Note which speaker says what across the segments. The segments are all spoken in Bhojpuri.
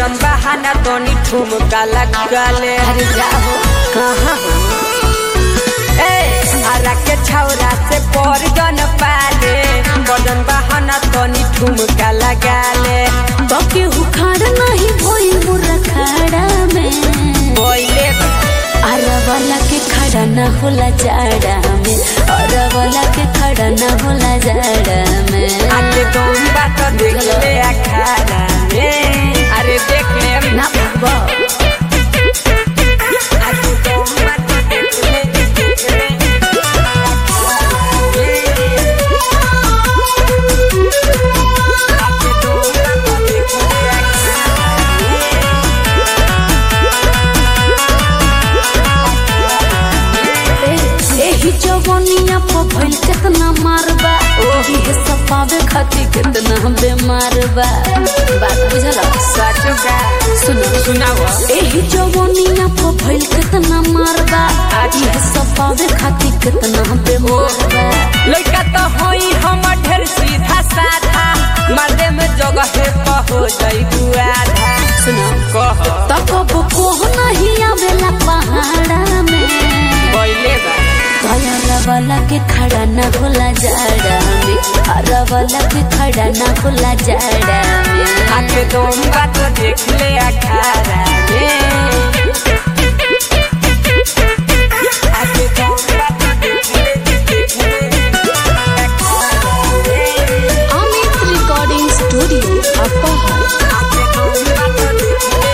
Speaker 1: कदम बहाना तोनी ठुमका लगले
Speaker 2: अरे जाओ
Speaker 1: कहाँ हो ए हरा के छौरा से पर जन पाले कदम बहाना तोनी ठुमका लगाले
Speaker 2: तो केहू खाड़ नहीं भोई मुर्रा खाड़ा में
Speaker 1: बोले
Speaker 2: अरवला के खड़ा न होला जाड़ा में अरवला के खड़ा न होला जाड़ा में
Speaker 1: आके तुम बात देख ले अखाड़ा में अरे देख ले
Speaker 2: ना भगवा
Speaker 1: आके तुम बात देख ले देख ले आके तुम बात देख ले
Speaker 2: एही जवनिया पर भइल केतना मारबा ओही सब पावे खातिर केतना बेमार बा बात बुझल
Speaker 1: सचुका
Speaker 2: सुनो
Speaker 1: सुनाओ
Speaker 2: एही जवनिया पर भइल केतना मारबा आजी सब पावे खातिर केतना बेमार बा
Speaker 1: लड़का तो होई हम ढेर सीधा साधा मर्दे में जगह है हो जाई आधा
Speaker 2: सुनो
Speaker 1: कह
Speaker 2: तकब कोह नहीं आवेला पहाड़ा में
Speaker 1: बोले बा
Speaker 2: भयाला वाला के खड़ा न होला जाड़ा में हरा वाला के खड़ा न होला जाड़ा में
Speaker 1: आके तुम बात देख ले अखाड़ा में आके तुम बात देख ले देख ले अखाड़ा में।
Speaker 2: अमित रिकॉर्डिंग स्टूडियो अपहर
Speaker 1: आके तुम बात देख ले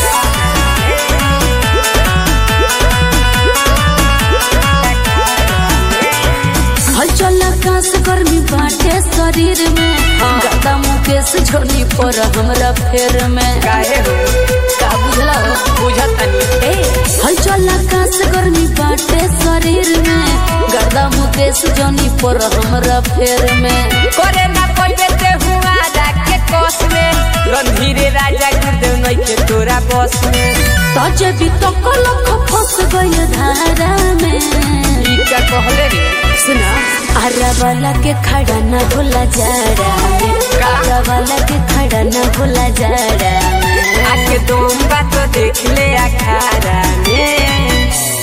Speaker 2: हलचल आकाश गर्मी बाटे शरीर में गदा मुकेश झोली पर हमरा फेर में
Speaker 1: काहे हो
Speaker 2: का बुझला
Speaker 1: बुझत तनी
Speaker 2: ए हलचल आकाश गर्मी बाटे शरीर में गदा मुकेश जोनी पर हमरा फेर में
Speaker 1: करे ना कोई बेटे हुआ के कोस में रणधीरे राजा गुरुदेव नहीं के तोरा बस में
Speaker 2: तजे भी तो कलक फंस गइल धारा में
Speaker 1: ई का कहले रे
Speaker 2: सुना आरा वाला के खड़ा न भूला जाड़ा में आरा वाला के खड़ा न भूला जाड़ा में
Speaker 1: आके तुम बात देख ले अखाड़ा में